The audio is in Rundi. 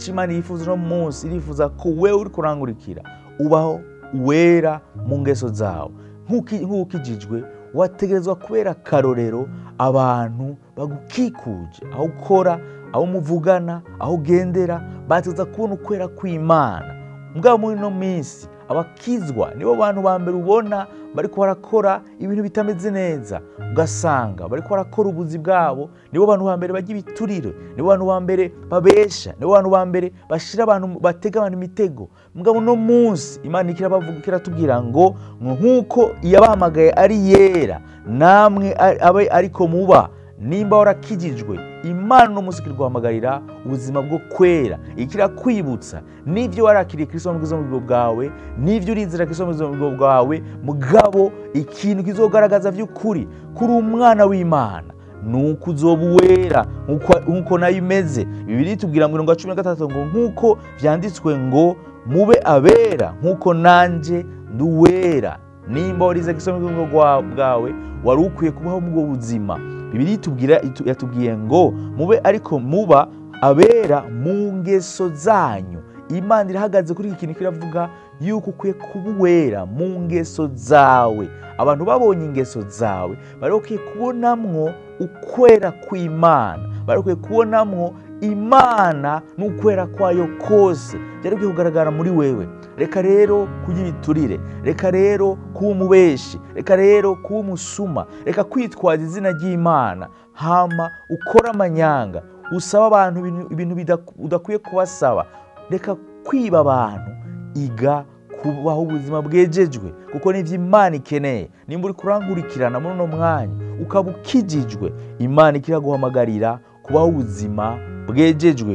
imana yifuza uno munsi irifuza ko wewe uri kurangurikira ubaho wera mu ngeso zawe nk'uko ukijijwe wategerezwa kubera akarorero abantu bagukikuje aho ukora aho muvugana aho ugendera bategereza kubona ukwera kw'imana mbwa muri ino minsi abakizwa nibo bantu ba mbere ubona bariko barakora ibintu bitameze neza ugasanga bariko barakora ubuzi bwabo nibo bantu ba mbere bajya ibiturire nibo bantu ba mbere babesha nibo bantu ba mbere bashira abantu batega abantu imitego mugabo uno munsi imana ikirabavuga ikiratubwira ngo nk'uko iyabahamagaye ari yera namwe abe ariko muba nimba warakijijwe imana uno munsi kiriguhamagarira ubuzima bwo kwera ikirakwibutsa n'ibyo warakiriye kristo mu bwiza bwawe n'ibyo urinzira kristo mu bwiza bwawe mugabo ikintu kizogaragaza by'ukuri kuri umwana w'imana nuko uzoba uwera nk'uko nayo imeze bibiri tubwira mu mirongo cumi na gatatu ngo nk'uko byanditswe ngo mube abera nk'uko nanjye ndi uwera nimba warize kristo mu bwiza bwawe wari ukwiye kubaho mu bwo buzima bibiri tubwira yatubwiye ngo mube ariko muba abera mu ngeso zanyu imana irahagaze kuri iki kintu kiravuga yuko ukwiye kuba uwera mu ngeso zawe abantu babonye ingeso zawe bari bakwiye kubonamwo ukwera kw'imana bari bakwiye kubonamwo imana n'ukwera kwayo kose byari bikwiye kugaragara muri wewe reka rero kurya ibiturire reka rero kuba umubeshi reka rero kuba umusuma reka kwitwaza izina ry'imana hama ukora amanyanga usaba abantu ibintu udakwiye kubasaba reka kwiba abantu iga kubaho ubuzima bwejejwe kuko nibyo imana ikeneye nimba uri kurangurikirana muri uno mwanya ukaba ukijijwe imana ikiraguhamagarira kubaho ubuzima bwejejwe